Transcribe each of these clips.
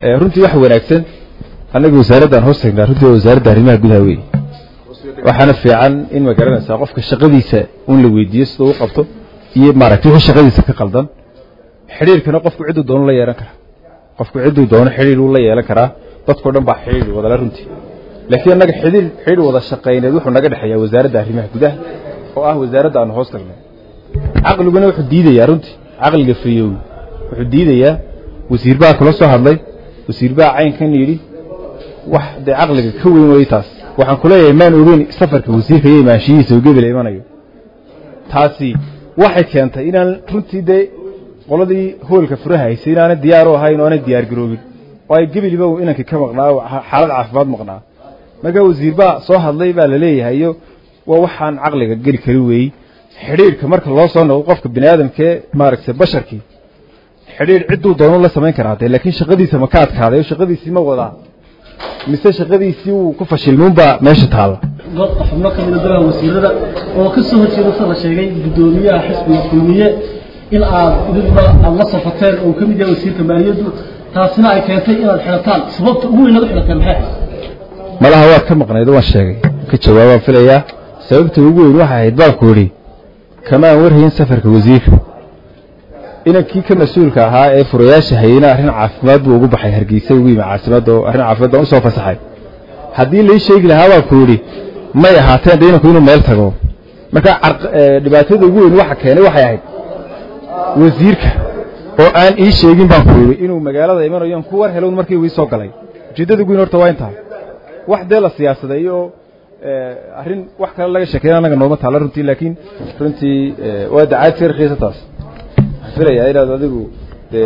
runtii wax wanaagsan annaga wasaaraddan hoos tagnaa runtii waa wasaaradda arrimaha gudaha wey waxaana fiican in ma garanaysaa qofka shaqadiisa un la weydiiyo sida u qabto iyo maaragtay wixii shaqadiisa ka qaldan xidhiirkana qofku cidduu doono la yeelan karaa qofku cidduu doono xidhiir uu la yeelan karaa dadkao dhan baa xidhiir wadala runtii laakiin annaga xidhiir xidhiir wada shaqayneed wuxuu naga dhexeeyaa wasaaradda arrimaha gudaha oo ah wasaaradda aanu hoos tagnay caqliguna wuxuu diidayaa runtii caqliga fayoowi wuxuu diidayaa wasiir baa kula soo hadlay wasiir baa caynkan yidhi wax dee caqliga ka weyn way taas waxaan ku leeyahay maan ogeyn safarka wasiirka iyo imaanshihiisa uu gebel imanayo taasi waxay keentay inaan runtii dee qoladii hoolka furaha haysay inaanay diyaar u ahayn oo aanay diyaar garoobin oo ay gebiliba inankii ka maqnaa oo xaalad caafimaad maqnaa markaa wasiir baa soo hadlay baa la leeyahay iyo waa waxaan caqliga geli kari weeyey xidhiirka marka loo soo noqdo qofka bini aadamkee maaragtay basharkii xidhiir cidduu doonu la samayn karaa dee laakiin shaqadiisa ma ka adkaaday oo shaqadiisii ma wadaa mise shaqadiisii uu ku fashilmuunbaa meesha taalla goobta xubno ka mida golaha wasiirada oo ka soo horjeeda sida la sheegay guddoomiyaha xisbiga kulmiye in aad idinba aad la safateen oo ka mid yahay wasiirka maaliyaddu taasina ay keentay inaad xidhataan sababta ugu weyn aad u xidhateen maxay malaha waad ka maqnayd waan sheegay ka jawaabaan filayaa sababta ugu weyn waxay ahayd baan ku idhi kamaan warhayn safarka wasiirka inankii ka mas-uulka ahaa ee furayaasha hayena arrin caafimaad buu ugu baxay hargeysa ugu yimi caasimada oo arrin caafimaad baan usoo fasaxay haddii lai sheegi lahaa baan ku idhi may ahaateen de inanku inuu meel tago marka dhibaatada ugu weyn waxa keenay waxay ahayd wasiirka oo aan ii sheegin baan ku idhi inuu magaalada imanayo ku war helown markii uu ii soo galay ujeeddada ugu weyn horta waa intaa wax dee la siyaasaday oo arrin wax kale laga sheekeyn annaga nooma taalla runtii laakiin runtii waa dacaad si rakhiisa taas waxaan filayaa inaad adigu dee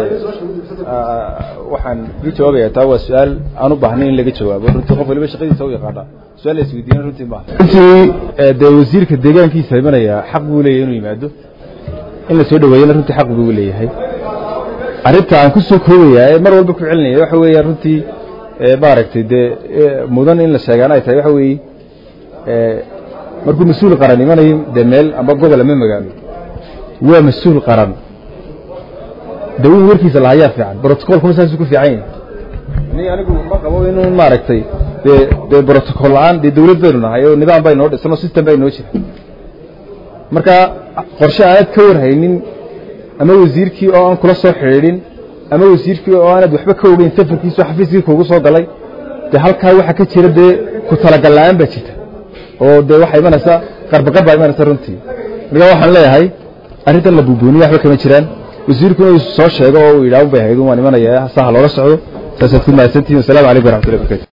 waxaan kaga jawaabayaa taa waa su-aal aan u baahnay in laga jawaabo runtii qof waliba shaqadiisa u yaqaana su-aal la isweydiina runtii maaha runtii dee wasiirka deegaankiisa imanaya xaq buu leeyahay inuu yimaado in la soo dhaweeyana runtii xaq buu leeyahay arrinta aan ku soo koobayaa ee mar walba ku celinaya waxa weeya runtii maaragtay dee mudan in la sheegaana ay tahay waxa weeye markuu mas-uul qaran imanayo dee meel amba gobol ama magaalo waa mas-uul qaran de in warkiisa lahayaa fiican brotocolkuma saasuu ku fiican yahay ni anigu ma qabo inuu maaragtay dee dee brotocol la-aan dee dawlad baynu nahay oo nidaam bay noo dhisan oo system bay noo jira marka qorshe aanad ka warhaynin ama wasiirkii oo aan kula soo xidhiidhin ama wasiirkii oo aanad waxba ka ogeyn safarkiisu xafiiskii kuugu soo galay dee halkaa waxaa ka jira dee ku talagal la-aan baa jirta oo dee waxaa imanaysaa qarbaqar baa imanaysa runtii marka waxaan leeyahay arrintan la buubuuniya waxba kama jiraan wasiirkuna uu soo sheego oo uu yidhaah bay ahayd un waan imanaya saha loola socdo saasaad ku mahadsantihin wasalaamu calaykum waraxmatullahi barkatu